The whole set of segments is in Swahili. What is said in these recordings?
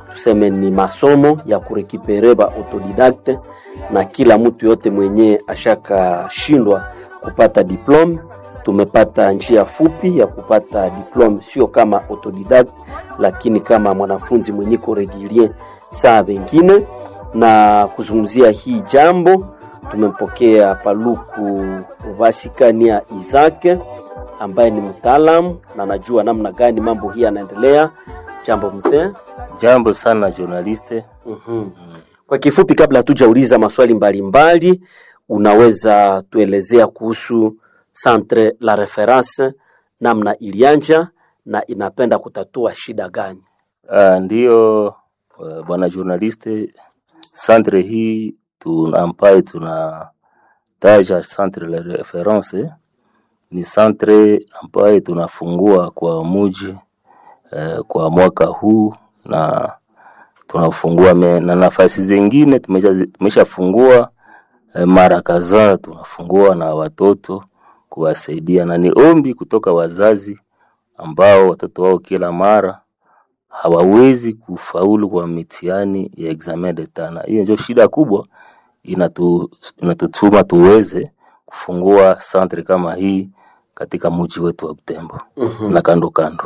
tuseme ni masomo ya kurekipere ba autodidacte, na kila mtu yote mwenye ashakashindwa kupata diplome tumepata njia fupi ya kupata diplome, sio kama autodidact, lakini kama mwanafunzi mwenye ko regulier saa wengine. Na kuzungumzia hii jambo tumempokea Paluku Vasikania Izake ambaye ni mtaalamu na anajua namna gani mambo hii yanaendelea. Jambo mzee. Jambo sana journaliste. mm Kwa kifupi, kabla hatujauliza maswali mbalimbali mbali, unaweza tuelezea kuhusu Centre la Reference namna ilianja na inapenda kutatua shida gani? Uh, ndiyo uh, bwana journaliste, centre hii tuna ambayo tuna taja Centre la Reference ni centre ambayo tunafungua kwa muji uh, kwa mwaka huu na tunafungua me, na nafasi zingine tumeshafungua uh, mara kadhaa tunafungua na watoto kuwasaidia na ni ombi kutoka wazazi ambao watoto wao kila mara hawawezi kufaulu kwa mitihani ya examen d'etat, na hiyo ndio shida kubwa inatu, inatutuma tuweze kufungua centre kama hii katika mji wetu wa Butembo mm -hmm. na kando kando.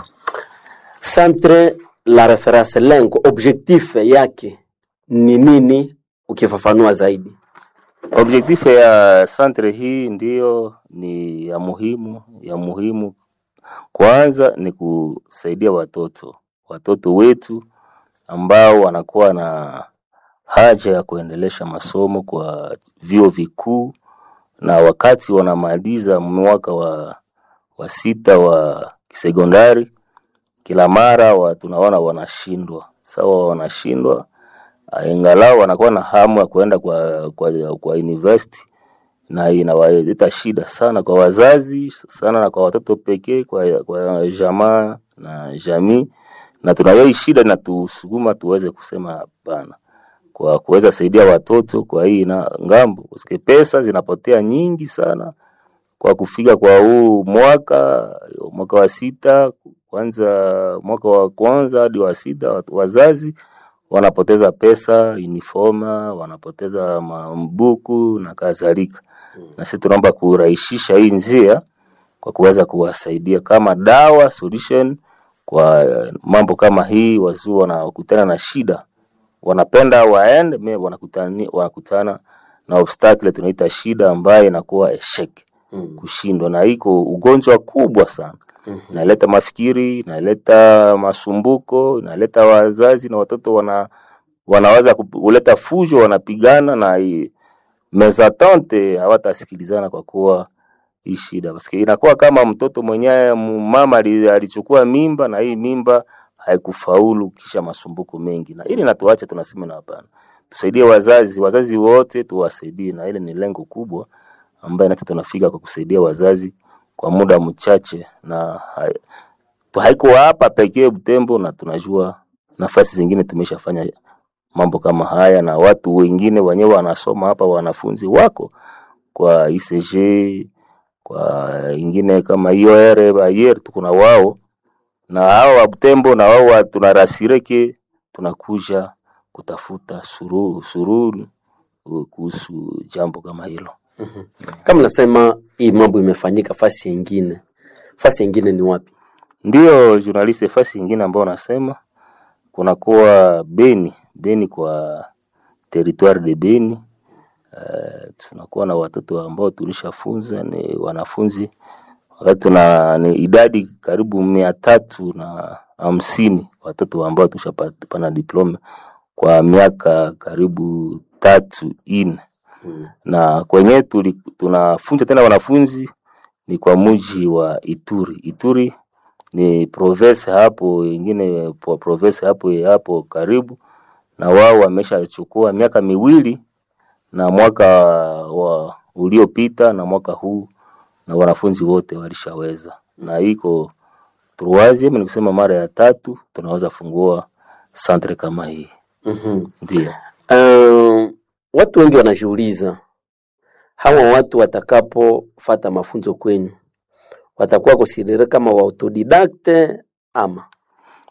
Centre la reference, lengo objectif yake ni nini, ukifafanua zaidi? Objektifu ya centre hii ndiyo ni ya muhimu ya muhimu. Kwanza ni kusaidia watoto watoto wetu ambao wanakuwa na haja ya kuendelesha masomo kwa vyuo vikuu, na wakati wanamaliza mwaka wa, wa sita wa kisekondari, kila mara wa, tunaona wanashindwa sawa, wanashindwa ingalau wanakuwa na hamu ya kuenda kwa, kwa, kwa university na inawaleta shida sana kwa wazazi sana na kwa watoto pekee, kwa, kwa jamaa na jamii, na tunayo shida inatusukuma tuweze kusema hapana kwa kuweza saidia watoto kwa hii na ngambo, kwa pesa zinapotea nyingi sana kwa kufika kwa huu mwaka mwaka wa sita, kwanza mwaka wa kwanza hadi wa sita, wazazi wanapoteza pesa uniforma, wanapoteza mabuku na kadhalika. Na sisi tunaomba kurahisisha hii njia kwa kuweza kuwasaidia kama dawa solution kwa mambo kama hii. Wazuu wanakutana na shida, wanapenda waende me wanakutana, wanakutana na obstacle tunaita shida ambayo inakuwa eshek mm. kushindwa, na iko ugonjwa kubwa sana mm -hmm. inaleta mafikiri, inaleta masumbuko, inaleta wazazi na watoto wana wanaweza kuleta fujo, wanapigana na mezatante, hawatasikilizana kwa kuwa hii shida basi inakuwa kama mtoto mwenyewe mama alichukua mimba na hii mimba haikufaulu, kisha masumbuko mengi, na ili natuache tunasema na hapana, tusaidie wazazi, wazazi wote tuwasaidie, na ile ni lengo kubwa ambaye nasi tunafika kwa kusaidia wazazi kwa muda mchache, na haiko hapa pekee Butembo, na tunajua nafasi zingine tumeshafanya mambo kama haya, na watu wengine wenyewe wanasoma hapa, wanafunzi wako kwa ICG kwa ingine kama IOR Bayer, tuko na wao na hao wa Butembo na wao tunarasireke, tunakuja kutafuta suruhu suruhu kuhusu jambo kama hilo. mm -hmm. Kama nasema hii mambo imefanyika fasi nyingine, fasi nyingine ni wapi? Ndio journalist, fasi nyingine ambao nasema kunakuwa Beni, Beni kwa territoire de Beni. Uh, tunakuwa na watoto ambao tulishafunza ni wanafunzi wakati tuna ni idadi karibu mia tatu na hamsini watoto ambao tushapana diploma kwa miaka karibu tatu ine hmm. na kwenye tunafunza tena wanafunzi ni kwa muji wa Ituri. Ituri ni province hapo ingine province hapo hapo karibu, na wao wameshachukua miaka miwili na mwaka wa uliopita na mwaka huu na wanafunzi wote walishaweza, na iko troisieme, ni kusema mara ya tatu tunaweza fungua centre kama hii. mm -hmm. Ndio uh, watu wengi wanajiuliza hawa watu watakapofata mafunzo kwenyu watakuwa considere kama wa autodidacte ama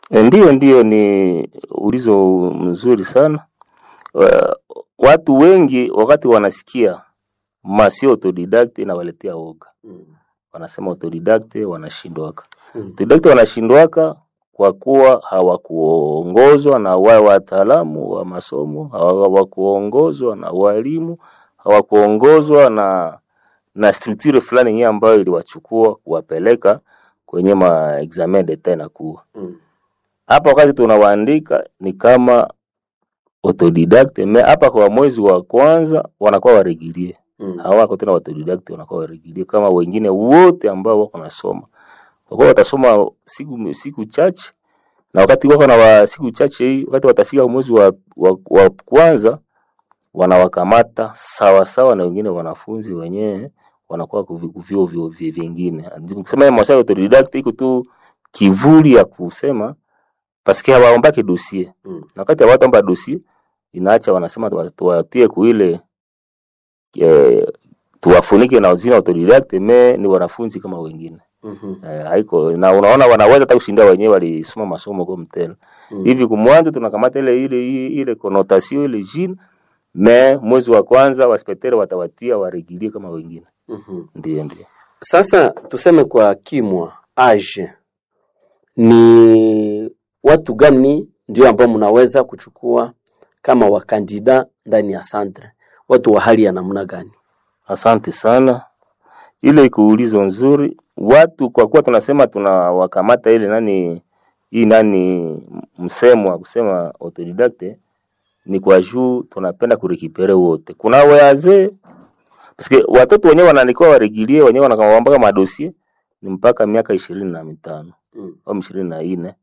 E, Ndiyo, ndiyo, ni ulizo mzuri sana. Wa- Watu wengi wakati wanasikia masio autodidact inawaletea woga, wanasema autodidact wanashindwaka. Mm. Autodidact wanashindwaka kwa kuwa hawakuongozwa na wale wataalamu wa masomo, hawakuongozwa na walimu, hawakuongozwa na na structure fulani yenyewe ambayo iliwachukua kuwapeleka kwenye ma examen d'etat inakuwa Mm. hapa wakati tunawaandika ni kama autodidact me hapa kwa mwezi wa kwanza wanakuwa waregilie Mm. hawako tena autodidact wanakuwa waregilie kama wengine wote ambao wako nasoma kwa kuwa watasoma siku siku chache na wakati wako na wa siku chache hii wakati watafika mwezi wa, wa, wa kwanza wanawakamata sawa sawa na wengine wanafunzi wenyewe wanakuwa kuvi- kuvyo vyo vyo vingine kusema maswali ya autodidact iko tu kivuli ya kusema paske hawaombake dosie Mm. na wakati hawataomba dosie inaacha wanasema tuwa- tuwatie kuile eh, tuwafunike na jina autodidact me ni wanafunzi kama wengine Mhm. eh, haiko na unaona wanaweza hata kushinda wenyewe walisoma masomo kwa mtelo Mm. hivi kumwanzo tunakamata ile ile ile, ile connotation ile jina me mwezi wa kwanza waspectere watawatia waregilie kama wengine Mhm. ndio ndio Sasa tuseme kwa kimwa age, ni watu gani ndio ambao mnaweza kuchukua kama wakandida ndani ya centre? Watu wa hali ya namna gani? Asante sana, ile kuulizo nzuri. Watu kwa kuwa tunasema tunawakamata ile nani hii nani msemo wa kusema autodidacte ni kwa juu tunapenda kurekipere wote. Kuna wazee paske watoto wenyewe wanaandikiwa waregilie wenyewe wanakawambaka madosie ni mpaka miaka ishirini na mitano Mm. au ishirini na nne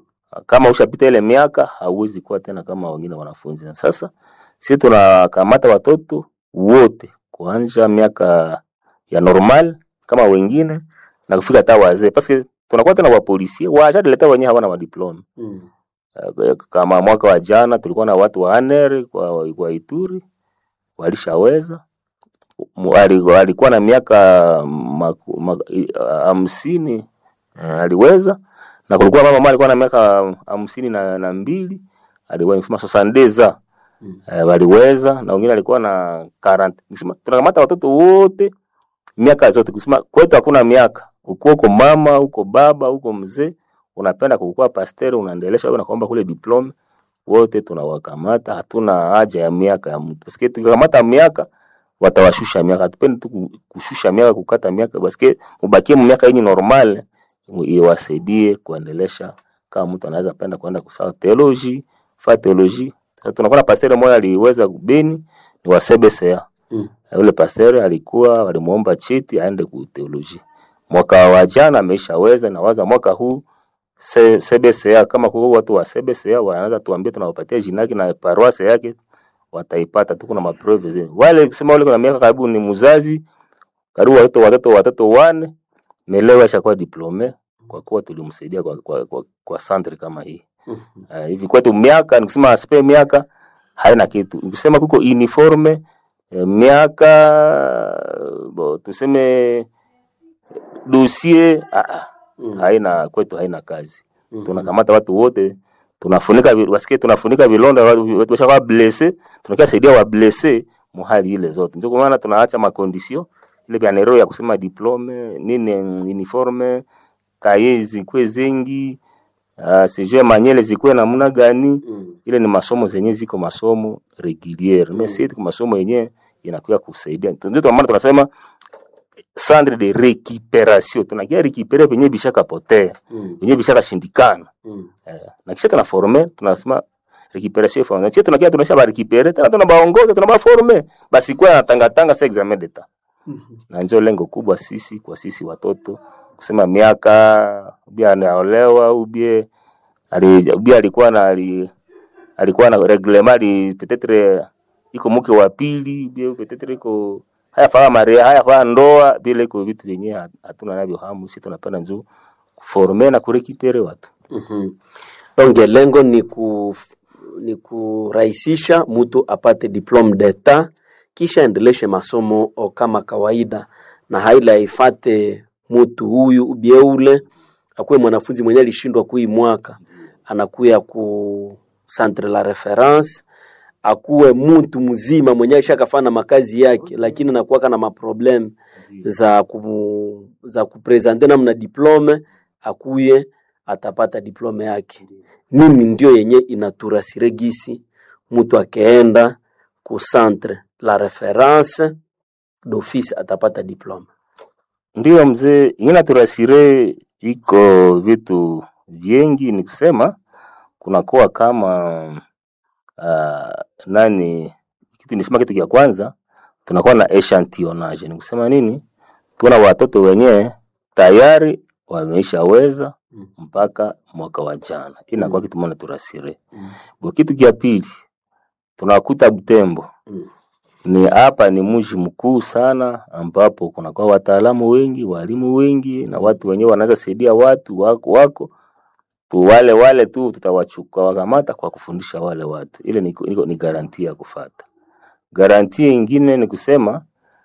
kama ushapita ile miaka hauwezi kuwa tena kama wengine wanafunzi. Na sasa sisi tunakamata watoto wote kuanja miaka ya normal kama wengine na kufika hata wazee, paske tunakuwa tena wapolisie washadileta wenyewe hawana madiploma. Mm. Eh, Kama mwaka wa jana tulikuwa na watu wa ANR kwa, kwa Ituri walishaweza Mu- ali- alikuwa na miaka maku- ma- i- hamsini eh, aliweza na kulikuwa mama mmoja alikuwa na miaka hamsini na, na mbili aliweza sosandeza Mm. eh, waliweza na wengine alikuwa na 40 Nikisema, tunakamata watoto wote miaka zote kusema kwetu hakuna miaka uko uko mama uko baba uko mzee unapenda kukua pasteur unaendelesha wewe nakuomba kule diploma wote tunawakamata hatuna haja ya miaka ya mtu paske tukikamata miaka watawashusha miaka hatupendi tu ku- kushusha miaka kukata miaka paske mubakie mu miaka yenye normal mu- iwasaidie kuendelesha kama mtu anaweza penda kwenda kusawa theology fa theology Sasa tunakuwa na pasteur mmoja aliweza kubeni ni wa CBCA Mm. yule pasteur alikuwa walimuomba cheti aende ku theology mwaka wa jana ameishaweza na waza mwaka huu C- CBCA kama kuko watu wa CBCA wanaanza tuambie tunawapatia jina yake na paroisse yake wataipata tu kuna maprove zile wale kusema wale kuna miaka karibu ni mzazi karibu watoto watoto watoto wane melewa ishakuwa diplome kwa kuwa tulimsaidia kwa, kwa, kwa, kwa centre kama hii Mhm. uh, hivi kwetu miaka nikusema aspe miaka haina kitu nikusema kuko uniforme eh, miaka bo, tuseme dossier ah, ah, Mm. haina kwetu haina kazi Mhm. tunakamata watu wote tunafunika vi- basikie tunafunika vilonda watu watu washakuwa blesse tunakia saidia wa blesse muhali ile zote ndio kwa maana tunaacha makondisio ile vya nero ya kusema diplome nini uniforme kaye zikwe zengi uh, sijue manyele zikwe namna gani Mm. ile ni masomo zenye ziko masomo reguliere mm. si tuko masomo yenye inakuya kusaidia ndio kwa maana tunasema centre de récupération tunakia récupérer penye bishaka potea Mm. penye bishaka shindikana Mm. eh, na kisha tunaforme tunasema récupération forme kisha tunakia tunasha ba récupérer tena tunabaongoza tunabaforme basi kwa natangatanga sa examen d'etat Mhm. na ndio lengo kubwa sisi kwa sisi watoto kusema miaka ubia anaolewa ubie ali, ubia alikuwa na ali, alikuwa na reglement ali peut-être iko mke wa pili ubie peut-être iko haya faa maria haya faa ndoa bila iko vitu vyenyewe hatuna navyo hamu sisi tunapenda njo kuforme na kurekipere watu Mhm. Donge lengo ni ku ni kurahisisha mtu apate diplome d'etat kisha endeleshe masomo o kama kawaida, na haila ifate mtu huyu ubie ule akuwe mwanafunzi mwenye alishindwa kui mwaka anakuya ku centre la reference akuwe mtu mzima mwenye ashakafanya makazi yake, lakini anakuwaka na maprobleme za ku, za kupresente namna diplome, akuye atapata diplome yake. Nini ndio yenye inaturasire gisi mtu akeenda ku centre la reference d'office atapata diplome. Ndiyo mzee, ingine turasire iko vitu vingi, ni kusema kunakuwa kama uh, nani kitu nisema, kitu kia kwanza tunakuwa na echantillonnage. Ni kusema nini? Tuna watoto wenyewe tayari wameishaweza mpaka mwaka wa jana, inakuwa kitu moja turasire. Bo, kitu kia pili tunakuta Butembo Mm. ni hapa ni mji mkuu sana, ambapo kunakuwa wataalamu wengi, walimu wengi, na watu wenyewe wanaweza saidia watu wako, wako tu wale wale tu tutawachukua wakamata kwa kufundisha wale watu. Ile ni, ni, ni garantia ya kufata. Garantia ingine ni kusema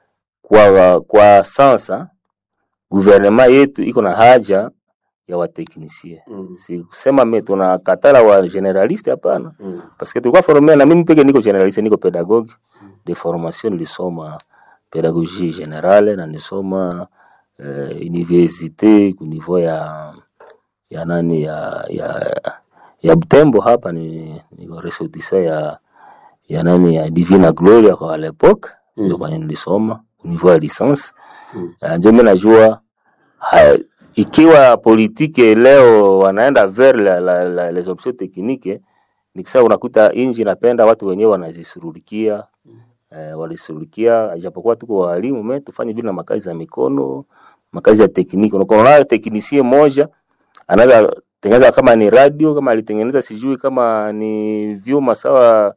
kwa, kwa sasa guvernema yetu iko na haja ya wateknisie Mm. si kusema me tunakatala wa generaliste hapana, Mm. parce que tulikuwa formé na mimi peke niko generaliste, niko pedagogue de formation, nilisoma pedagogie generale na nisoma uh, universite ku niveau ya ya nani ya ya ya Butembo hapa ni niko ressortissant ya ya nani ya Divina Gloria kwa l'époque Mm. ndio kwenye nilisoma au niveau ya licence Mm. uh, ndio mimi najua ha, ikiwa politike leo wanaenda vers la, la, la, les options techniques ni kusema unakuta inji napenda watu wenyewe wanazisurulikia eh, walisurulikia ijapokuwa tuko walimu me tufanye vile na makazi za mikono makazi ya tekniki unakuwa teknisie moja anaweza tengeneza kama ni radio kama alitengeneza sijui kama ni vyuma sawa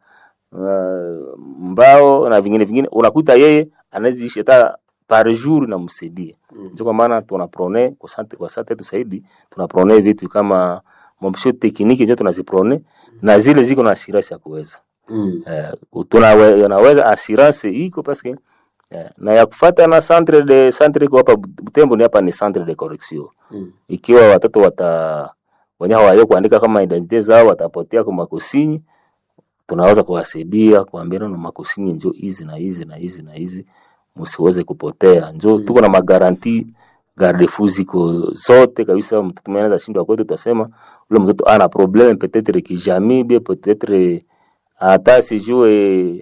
uh, mbao na vingine vingine unakuta yeye anaziishi hata par jour na msaidie Mm. ndio kwa maana tunaprone kwa sante kwa sante tusaidi tunaprone vitu kama mambisho tekniki ndio tunaziprone na zile ziko na assurance ya kuweza Mm. eh, tunawe- unaweza assurance iko paske eh, na ya kufata na centre de centre iko hapa Butembo ni hapa ni centre de correction Mm. ikiwa watoto wata wenyewe hawayo kuandika kama identite zao watapotea kwa makosinyi, tunaweza kuwasaidia kuambia na makosinyi njo hizi na hizi na hizi na hizi, msiweze kupotea. Njo tuko na magaranti garde fou ziko zote kabisa. Mtoto mwenye anaweza shindwa kwetu, tutasema ule mtoto ana probleme peut-être ki jamais bien peut-être hata sijue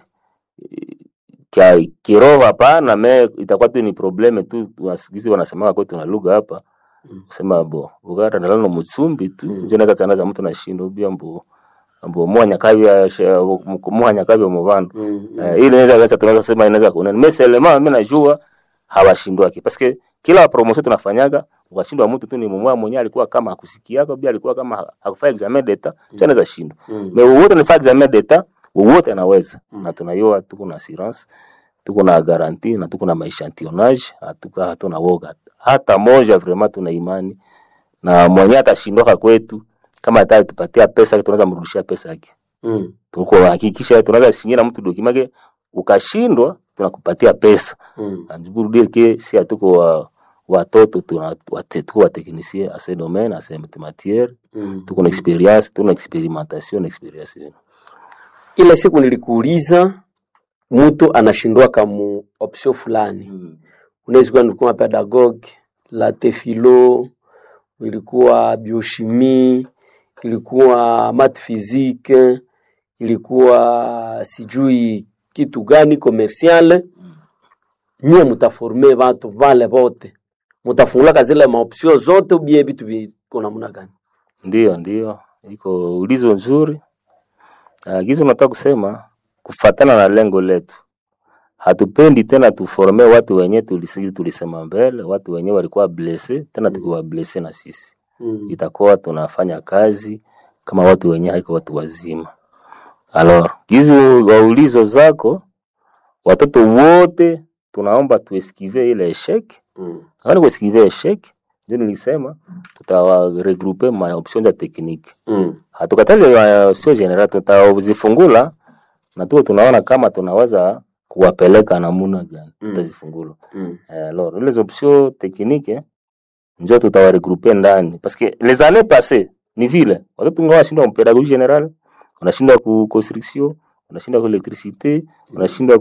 kia kiroho hapana, me itakuwa tu ni probleme tu, wasikizi wanasema kwetu na lugha hapa kusema bo bugara ndalano mutsumbi tu Mm. njo naweza tsanaza mtu nashindo bia mbo mbo mwanya kabya mwanya kabya mu bantu Mm. eh, ile inaweza sasa tunaweza sema inaweza kuna meselema mimi najua hawashindwaki paske kila promotion tunafanyaga ukashindwa mtu tu ni mmoja mwenyewe alikuwa kama hakusikiaka bia alikuwa kama hakufanya examen d'etat mm. anaweza shindwa Mm. me wote ni examen d'etat wote anaweza Mm. na tunayua tuko na assurance tuko na garanti na tuko na maechantillonnage hatuka hatuna woga hata moja vraiment tuna imani na mwenye atashindwaka kwetu kama atatupatia pesa tunaweza mrudishia pesa yake Mm. tuko hakikisha tunaweza singia na mtu dokimake ukashindwa tunakupatia pesa Mm. anjiburudie ke si atuko wa watoto tuna wate- tuko wateknisie a ce domaine a ce matière Mm. tuko na experience tuna experimentation na experience yenu Ile siku nilikuuliza mtu anashindwaka mu option fulani, unaweza kuwa nilikuwa pedagogue late philo, ilikuwa biochimie, ilikuwa math physique, ilikuwa sijui kitu gani commercial. Nyie mutaforme watu vale vote, mutafungulaka zile maopsio zote, ubie vitu viko namna gani? Ndiyo, ndiyo, iko ulizo nzuri. Uh, gizo nataka kusema kufatana na lengo letu, hatupendi tena tuforme watu wenye tulisi, tulisema mbele, watu wenye walikuwa blesse tena tukiwa blesse na sisi Mm. itakuwa tunafanya kazi kama watu wenye haiko watu wazima. Alors, gizo waulizo zako, watoto wote tunaomba tueskive ile eshek Mm. Kama kueskive eshek, ndio nilisema tutawaregroupe ma option za technique Mm. hatukatali uh, sio general, tutazifungula na tuko tunaona kama tunaweza kuwapeleka namuna gani Mm. tutazifungula. Mm. Eh, alors les options techniques njo tutawaregroupe ndani parce que les années passées ni vile watoto ngao wanashindwa pedagogie general wanashindwa ku construction wanashindwa ku electricité wanashindwa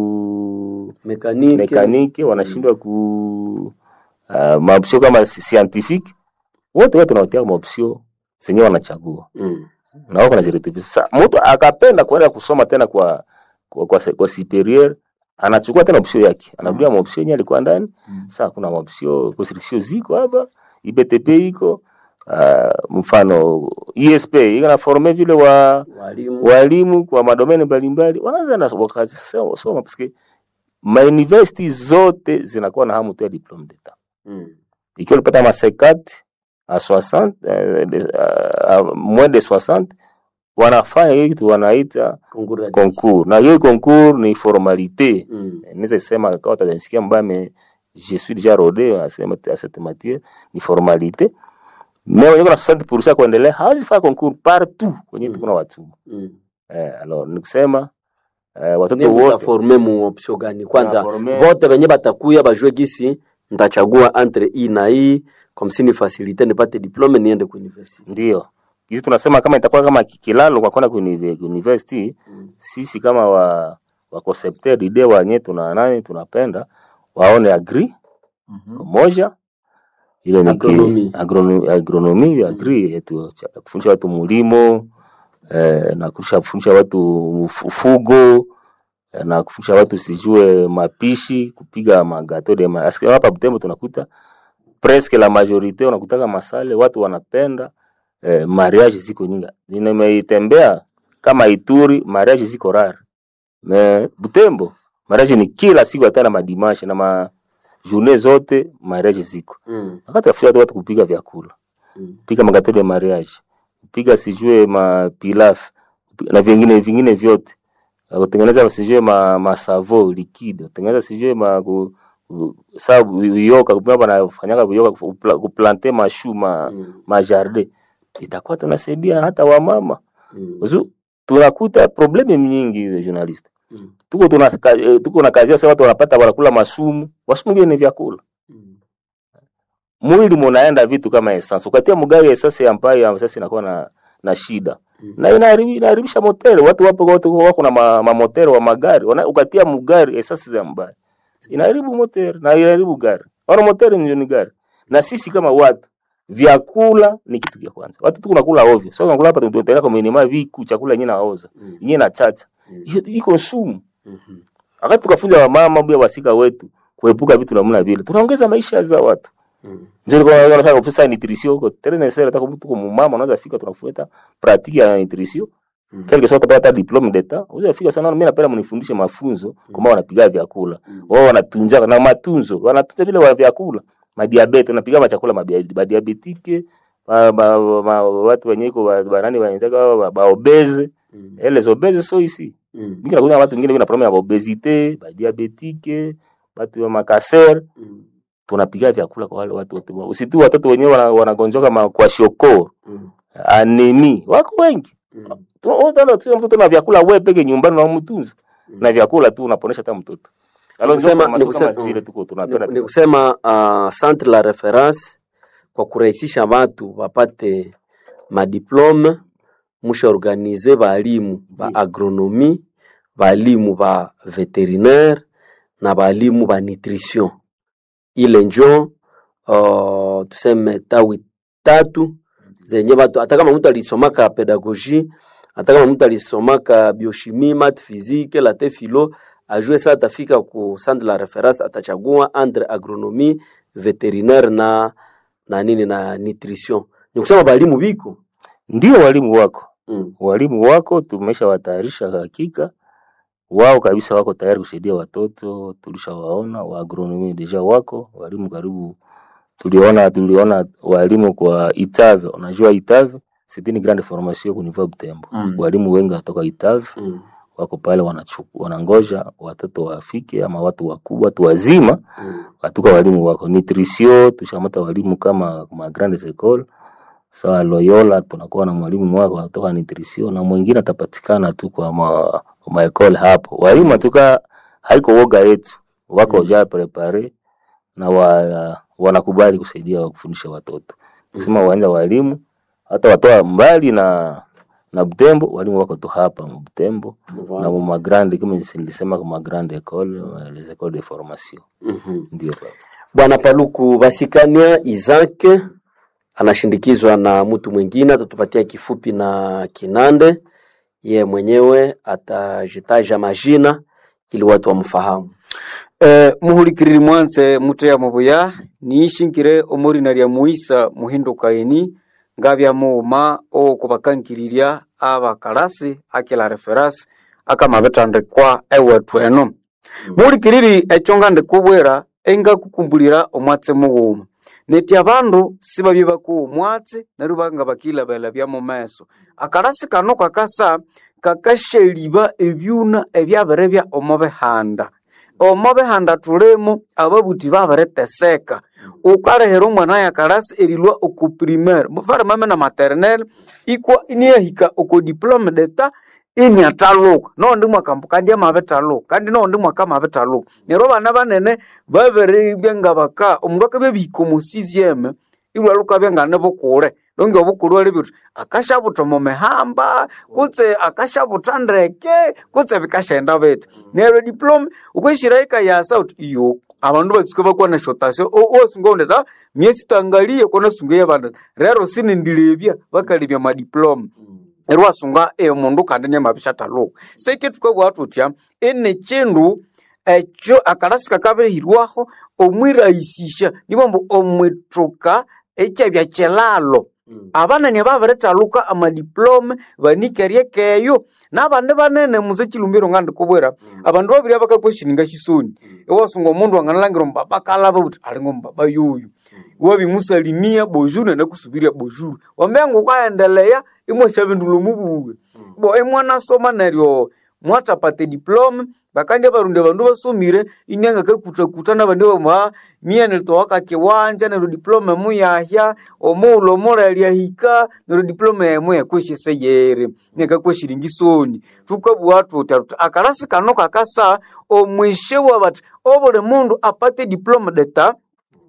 ku mekanike mekanike wanashindwa ku uh, maopsio kama si- scientifique wote wote tunawatia maopsio zenye wanachagua mm. na wako najirekebisha. Sasa mtu akapenda kuenda kusoma tena kwa kwa, kwa, se- kwa superieur anachukua tena option yake, anarudia mm. option yenye alikuwa ndani. Sasa kuna option construction ziko hapa, IBTP iko uh, mfano ISP iko na forme vile wa walimu walimu kwa madomeni mbalimbali, wanaanza na wakasoma soma parce ma university zote zinakuwa na hamu tu ya diplome d'etat mm. ikiwa ulipata ma 50 à 60 euh, de- à moins de 60 wanafanya hii kitu wanaita Concours ya concours, na hiyo concours ni formalite. mm. Naweza sema kama utanisikia mbaya, mais je suis déjà rodé à cette à cette matière, ni formalite. Mais wenye kuna 60% kuendelea hawezi fanya concours partout kwenye kuna watu mm. eh, alors ni kusema eh, watoto Nini wote mtaforme mu option gani kwanza Tunaforme- vote venye batakuya bajue gisi ntachagua entre hii na hii kwa msini facilite nipate diplome niende ku university Ndio. Hizi tunasema kama itakuwa kama ki- kilalo kwa kwenda kuni- university Mm. sisi kama wa wa concepteur ide wenyewe tuna nani tunapenda waone agri moja ile ni ki- Agronomy. agrono- agronomy agri yetu cha- kufundisha watu mulimo eh, na kufundisha kufundisha watu uf- ufugo eh, na kufundisha watu sijue mapishi kupiga magato de ma Asikia hapa Butembo tunakuta presque la majorite unakutaka masale watu wanapenda eh, mariage ziko nyingi. Nimeitembea kama Ituri, mariage ziko rare. Me Butembo mariage ni kila siku, hata na madimashe na ma journée zote mariage ziko. mm. Wakati afia watu kupiga vyakula, Mm. piga magato de mariage, piga sijue ma pilaf na vingine vingine vyote Na kutengeneza sijue ma, ma savo liquide, kutengeneza sijue ma ku, ku- sa uyoka kupima banafanyaka uyoka kupla- kuplante mashu ma, Mm. ma jardin itakuwa tunasaidia hata wamama Mm. Uzu, tunakuta probleme nyingi journalist Mm. tuko tuna eh, tuko na kazi sasa watu wanapata wanakula masumu wasumu ngine ni vyakula Mm. mwili munaenda vitu kama essence ukatia mgari essence ambayo sasa inakuwa na na shida Mm. na inaharibi- inaharibisha moteri watu wapo watu wako na ma, ma moteri wa magari Wana, ukatia mgari essence za mbaya inaharibu moteri na inaharibu gari wana moteri ndio ni gari na sisi kama watu vyakula ni kitu cha kwanza watu tu kunakula ovyo sasa tunakula hapa tunataka kwa minima viku chakula yenyewe naoza Mm. yenyewe na chacha Mm. Hiyo iko sumu Mhm. wakati tukafunza wamama bia wasika wetu kuepuka vitu namna vile tunaongeza maisha za watu Mm. ndio kwa hiyo nataka kufisa nutrition huko tena ni sera nataka mtu kama mama unaweza fika tunafuata pratique ya nutrition Mm. quelque soit utapata diplome d'etat unaweza fika sana mimi napenda mnifundishe mafunzo kama wanapiga vyakula Mm. wao wanatunza na matunzo wanatunza vile wa vyakula madiabete wanapiga machakula mabia- madiabetike ma, ma, ma, watu wenye iko ba- banani wanataka ba, ba obese Mm. et les obèses sont ici Mm. mingi nakuta watu wengine wana problème ya obesité ba diabetike watu wa makaser Mm. tunapiga vyakula kwa wale watu wote usitu watoto wenyewe wana- wanagonjoka ma- kwa shoko Mm. anemi wako wengi Mm. Tu- utaona tu mtoto na vyakula wewe peke nyumbani unamtunza na vyakula tu unaponesha hata mtoto alors ndio kusema- formation ni kama kusema- zile tuko tunapenda Ni- ni kusema uh, centre la reference kwa kurahisisha watu wapate madiplome musha organize balimu ba Ndiyo. agronomi balimu ba veterinaire na balimu ba nutrition ile njo uh, tuseme tawi tatu zenye batu hata kama mtu alisomaka pedagogie hata kama mtu alisomaka biochimie mat physique late philo ajue saa atafika ku centre la reference atachagua entre agronomie veterinaire na na nini na nutrition ni kusema balimu biko ndio walimu wako mm. walimu wako tumesha watayarisha hakika wao kabisa wako tayari kusaidia watoto tulishawaona wa agronomy deja wako walimu karibu tuliona tuliona walimu kwa Itave unajua Itave c'est une grande formation ku niveau Butembo Mm. walimu wengi kutoka Itave Mm. wako pale wanachuku wanangoja watoto wafike ama watu wakubwa watu wazima Mm. watuka walimu wako nutrition tushamata walimu kama ma grandes école sawa Loyola tunakuwa na mwalimu wako kutoka nutrition na mwingine atapatikana tu kwa ma, ma école hapo walimu atuka haiko woga yetu wako ja prepare na wa, wanakubali kusaidia wa kufundisha watoto kusema uwanja walimu hata watoa mbali na na Butembo, walimu wako tu hapa mu Butembo na mu magrande kama nilisema kwa magrande école les écoles de formation ndio baba. Bwana Paluku Basikania Isaac anashindikizwa na mtu mwingine, atatupatia kifupi na Kinande. Ye mwenyewe atajitaja majina ili watu wamfahamu. Eh, muhulikiriri mwanze muteya mubuya niishingire omurina lya muisa muhindukaini ngabya muuma okubakangirirya abakalasi akila referasi akamabithandikwa ewethu eno muhulikiriri ekyo ngandikubwira engakukumbulira omwatsi mughuma neti abandu sibabye bakuwa omwatsi neryo banga bakilabela byamumeso akalasi kano kakasa kakashaliba ebyuna ebyabiribya omo bihanda omo bihanda tulimu ababuthi babiriteseka ukalehera omwana yakalasi erilwa oku primaire mufare mame na maternelle ikwa iniyahika oku diplome d'etat iniataluka noondi mwakambu kandi amabitaluka kandi noondi mwaka amabitaluka neryo abana banene babiribya nga baka omundu akabya bihika omu sizieme ilwaluka byangane bukule longe obukulu ali bithi akashabuta omu mihamba kutse akashabuta ndeke kutse bikashaenda bithi neryo diploma ukwishira ikayasa uthi iyo abandu batsuka bakwana shotasyo osunga undeta myesi tangalie kona sunga yabanda rero sinindilebya bakalebya madiploma neryo wasunga omundu kandi nyamabishathaluka sekithukabugha thuthya ini kindu ekyo akalasi kakabirihirwaho omwirahisisya nibambu omwithuka ekyabya kilalo abanene babirithaluka amadiplome banikerye keyo nabandi banene muze chilumbiro ngandikubwira abandu babiri bakakweshininga shisoni iwasunga omundu anganalangira omubaba kalaba uthi alinga omubaba yoyo wabimusalimia bojuru nanakusubiria bojuru wamenga ukaendeleya imwashabindula omubuwe bo imwanasoma neryo mwatapata diplome bakandi abarundi abandu basomire inyanga kakutakuta nabandi bamuha miene litoka kiwanja neryo diplome muyahya omughulhu omulali ahika neryo diplome emu yakweshese yeri nekakweshiringisoni thukabugha thuthya thuthi akalasi kano kakasa omwishe wabathi obuli mundu apate diplome d'etat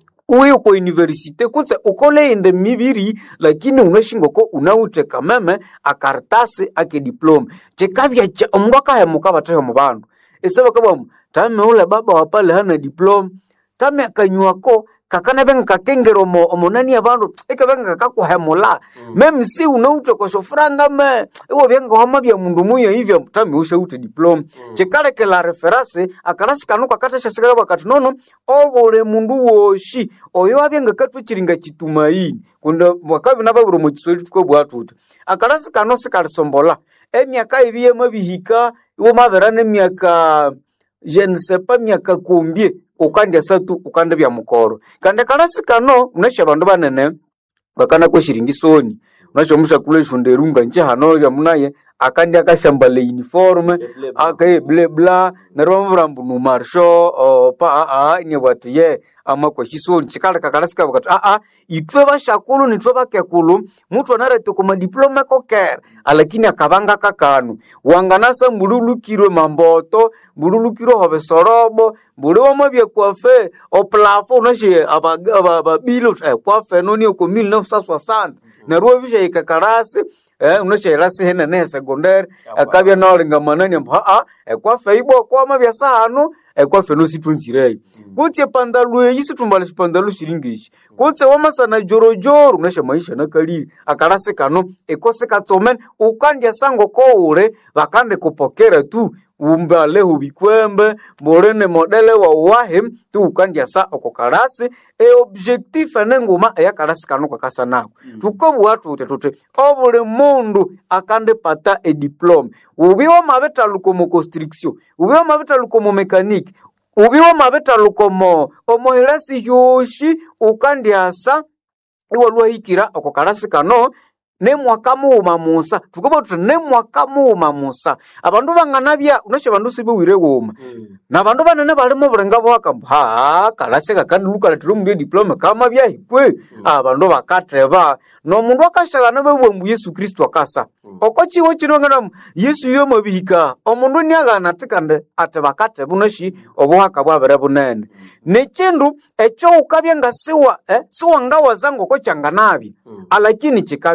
uye kwa universite kutse ukoleinde mibiri lakini unashingoko unawute kameme akaritasi ake diploma chikabya cha omundu akahemuka batheho mu bandu ese bakabwamu tame ule baba wapale hana diploma tame akanywako kakanabenga kakengera omo omonani abandu ikabenga kakakuhemula meme si unawute kosofuranga me iwo byenga wama bya mundu muya hivya tame ushaute diploma chikalekela referasi akalasi kanu kakateshasikala bakati nono obule mundu woshi oyo abyenga katwechiringa chitumaini kunda wakabi nababuro mu kiswahili tukabugha thuthi akalasi kano sikalisombola emyaka ibiye mabihika iwo mabera nemyaka je ne sais pas myaka kumbye ukandya satu ukanda bya mukoro kandi akalasi kano unasha abandu banene bakana kweshiringisoni unasha mushakula ishunda erunga nje hano ya munaye akandi akashambala uniforme akaye ble bla neryo bamubwira mbu numarsho oh, pa aa inebwati ye ama kweshisoni chikala kakalasi kabo kati aa itwe bashakulu nitwe bakekulu mutu anarete kuma diploma kokera alakini akabanga kakanu wanganasa mbululukirwe mamboto mbululukirwe hobe sorobo mbuli wamabya kwafe oplafo unashe ababilo kwafe noni oko 1960 neryo wabisha ikakarasi eh unashairasi henene ya sekondari akabya naolinga manani ambu haa ekwafe ibo kwama bya sahanu ekwafe nositwenzireyo kutse pandalu eyi situmbala shipandalu shilingishi kutse wamasana jorojoro unasha maisha nakaliri akalasi kano ekosi katsomene ukandya sango koule bakande kupokera tu umbalehu bikwembe mbulini modele wa uwahi tu ukandyasa oko kalasi eobjectif enenguma eyakalasi kano kakasa nako tukobugha tuti tuti obuli mundu akandipata ediploma ubi wamabitaluka omu construction ubi wamabitaluka omu mekaniki ubi wamabitaluka omo omuhilasi hyoshi ukandyasa iwalwahikira oko kalasi kano nemwaka mughuma musa tukuba tuthi nemwaka mughuma musa abandu banganabya unasha abandu sibiwire ghuma na bandu banene balimo bulenga bwaka mbu haa kalasi kakandilukaletera omundu ediploma kama byahikwe abandu bakateba nomundu akashagana babugha mbu yesu kristu akasa oko chiwo kino nganamu yesu yomabihika omundu niaghana ati kandi ati bakateba unashi obuhaka bwabere bunene nekindu ekyo ukabya nga siwa eh, siwangawaza ngoko kyanganabya alakini kikabya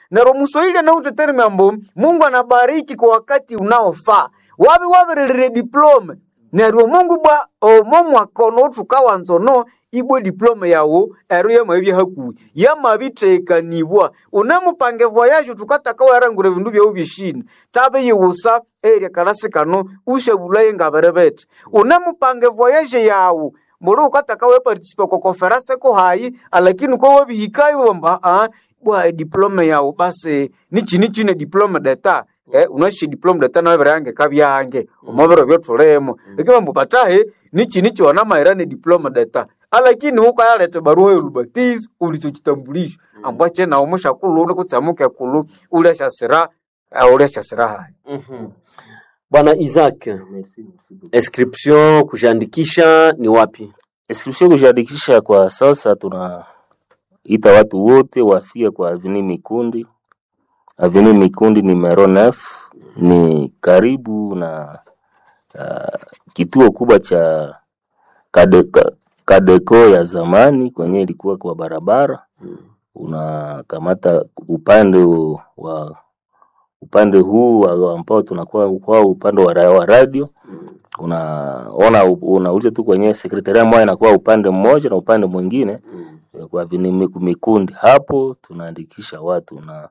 nero muswahili anautetereme ambo mungu anabariki kwa wakati unaofaa wabi wabirilire diplome neryo mungu bwa omo mwakono othukawa nzono ibwe diplome yawu ero yamabya hakuhi yamabitekanibwa unemupange voyage tukataka werangura ebindu byawu byeshini tabe yiwusa erya kalasi kano ushabulaye ngaberebete unemupange voyage yawu mbuli ukataka wepartisipe kwa konferanse ko hayi alakini ko wabihikayo bamba ah, bwa diplome yawu basi nichini chine diplome deta eh, unashi diplome deta nabere yange kabyange omubiro byotulemo ikimambu batahe nichi nicho wana mairane diploma deta alakini ukayalete barua yolubatizo ulicho chitambulisho ambwache na umusha kulu uli kutsamuke kulu ulyasha sira uh, ulyasha sira hai Bwana Isaac, inscription kujiandikisha ni wapi? Inscription kujiandikisha kwa sasa, tunaita watu wote wafike kwa Avenue Mikundi. Avenue Mikundi numero 9 ni karibu na uh, kituo kubwa cha Kadeka, Kadeko ya zamani kwenye ilikuwa kwa barabara unakamata upande wa upande huu wa- ambao tunakuwa kwa upande wa, ra- wa radio unaona unauliza tu kwenye sekretaria moja inakuwa upande mmoja na upande mwingine eh, kwa vini miku- mikundi hapo tunaandikisha watu na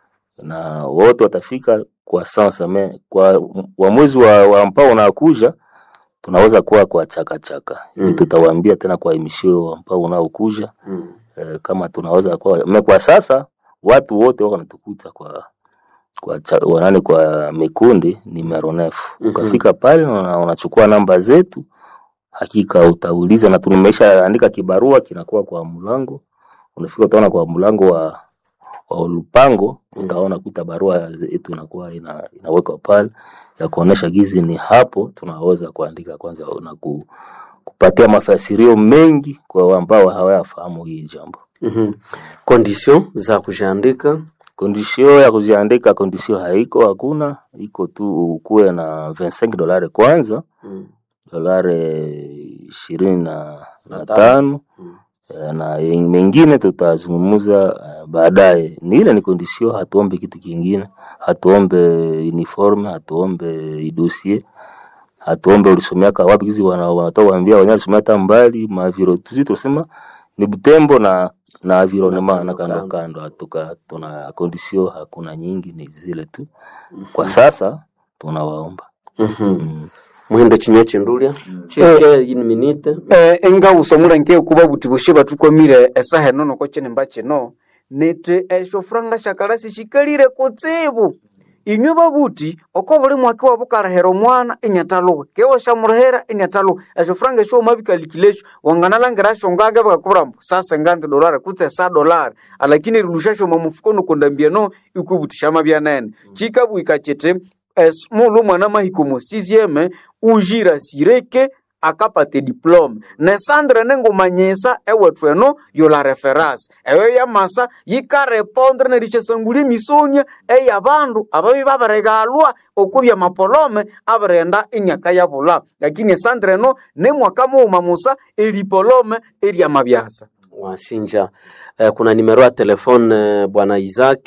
na wote watafika kwa sasa me, kwa wa mwezi wa, wa ambao unakuja tunaweza kuwa kwa chaka chaka hivi Mm. tutawaambia tena kwa emisio ambao unaokuja Mm. eh, kama tunaweza kuwa me kwa sasa watu wote wako wanatukuta kwa kwa cha, wanani kwa mikundi numero nefu Mhm. ukafika pale una- unachukua namba zetu hakika utauliza na tumesha andika kibarua kinakuwa kwa mlango unafika utaona kwa mlango wa wa lupango utaona kuta barua yetu inakuwa ina, inawekwa pale ya kuonesha gizi ni hapo tunaweza kuandika kwanza na ku, kupatia mafasirio mengi kwa ambao hawayafahamu hii jambo Mhm. Condition za kujiandika kondisio ya kuziandika kondisio haiko hakuna iko tu ukuwe na 25 dolari kwanza Mm. dolari ishirini na, Na na tano. tano Mm. Eh, na yen- mengine tutazungumza eh, baadaye. Ni ile ni kondisio, hatuombe kitu kingine, hatuombe uniforme, hatuombe idosie, hatuombe ulisomeaka wapi. Kizi wana- wanatoa waambia wenyewe alisomea hata mbali maviro, tusi tunasema ni Butembo na na environnement na kando kando, hatuka tuna kondisio hakuna nyingi, ni zile tu kwa sasa tunawaomba Mhm. mm. muhindo chinywa chindulia chike ini minute eh, engawusa nke kuba buti bushe batukwamire esaha eno noko chinemba chino nete esho franga shakalasi shikalire kutsibu inywe babuti oko buli mwaka wabukalahera omwana inyataluka kewa shamurahera inyataluka esho franga esho omabikalikilesho wanganalangira sho ngange bakakubura mbu sasa nganzi dolari kutse sa dolari alakini rilushasho mamufuko nokondambia no ikubuti shamabyanene chikabwika chete es mulu mwana mahikomo sizieme ujira sireke akapate diplome nesandre nengumanyisa ewethu eno yola referasi eyo yamasa yikarepondre nerishesangula emisonia eyabandu ababi babiregalwa okubya mapolome abirenda enyaka yabula lakini esandre eno nemwaka muuma musa eripolome eryamabyasa wasinja eh, kuna nimero ya telefone eh, bwana Isaac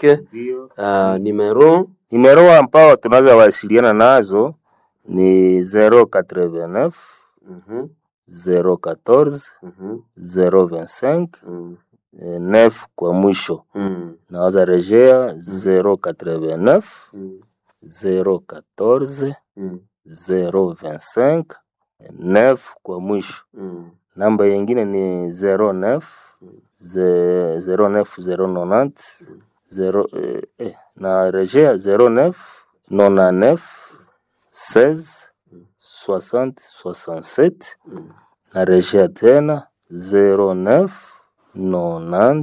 uh, nimero Nimero ambao tunaweza wasiliana nazo ni 089 Mhm, 014 mhm, 025 mm, eh, 9 kwa mwisho. mm, Naweza rejea 089 mm, 014 mm, 025 9 kwa mwisho. mm. Namba yingine ni 09 ze- 09 090 zero, eh, eh, na rejea 09 99 16 60 67 na rejea tena 09 90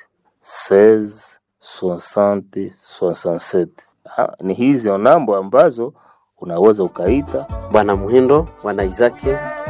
16 60 67. Ha, ni hizo namba ambazo unaweza ukaita bwana Muhindo bwana Isaac